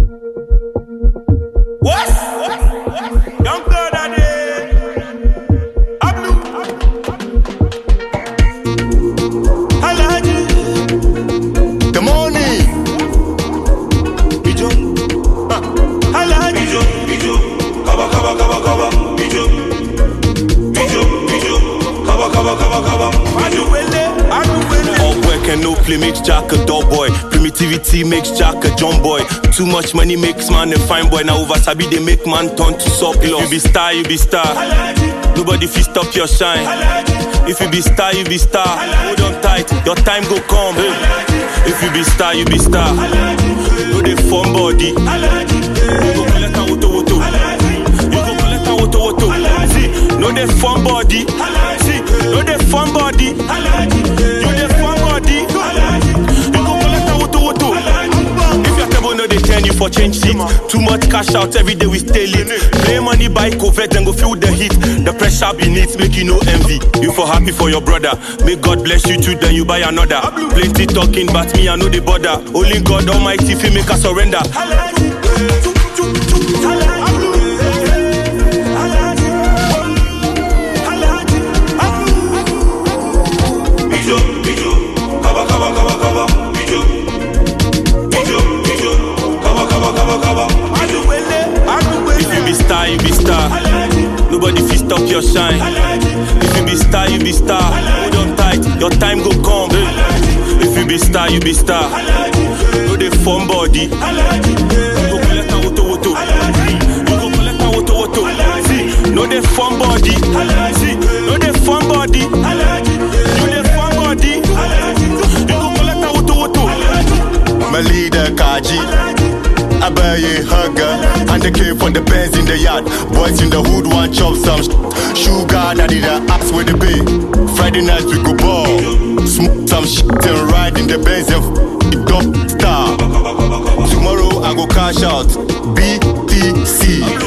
What? Young blood are there. Ablu. Alhaji. The money. Bijo. Ah. Alhaji. Bijo, bijo, kaba kaba kaba kaba, bijo, bijo, bijo, kaba kaba kaba kaba, bijo. Aduwele. Aduwele. All work and no play makes Jack a dull boy. Primitivity makes Jack a John boy. Too much money makes man a fine boy. Now over Sabi they make man turn to surplus. You be star, you be star. Alhaji. Nobody fit stop your shine. Alhaji. If you be star, you be star. Hold on tight, your time go come. If you be star, you be star. No dey form body. You Alhaji. go collect a woto woto. You go collect a woto woto. See, no dey form body. See, no dey form body. Alhaji. You dey form body. You go collect a woto woto. If your table no dey turn you for change seat, too much cash out every day we stay late. Play money buy covert and go feel the heat. The pressure beneath make you no envy. You for happy for your brother. May God bless you too, then you buy another. Plenty talking, but me I know the border. Only God Almighty fi make us surrender. Alhaji. Chuk, chuk, chuk. Alhaji. Alhaji. Alhaji. Bijo, bijo, kaba kaba kaba kaba, bijo, bijo, bijo, kaba kaba kaba kaba, bijo. Aduwele. If you Aduwele. be star, you be star. Alhaji. Nobody fi stop your shine. Alhaji. If you be star, you be star. Hold on tight, your time go come. If you be star, you be star. Alhaji. No dey form body. Alhaji. You go collect a woto woto. You go collect a woto woto. See, no dey form body. See, no dey form body. Alhaji. You dey form body. You go collect a woto woto. My leader Kaji. Abaye hugger. And the came from the Benz in the yard. Boys in the hood want chop some sh- sugar. Daddy the ass with the pay. Friday night we go ball. Smoke some shit and ride in the Benz and f- it don't star. Tomorrow I go cash out. BTC.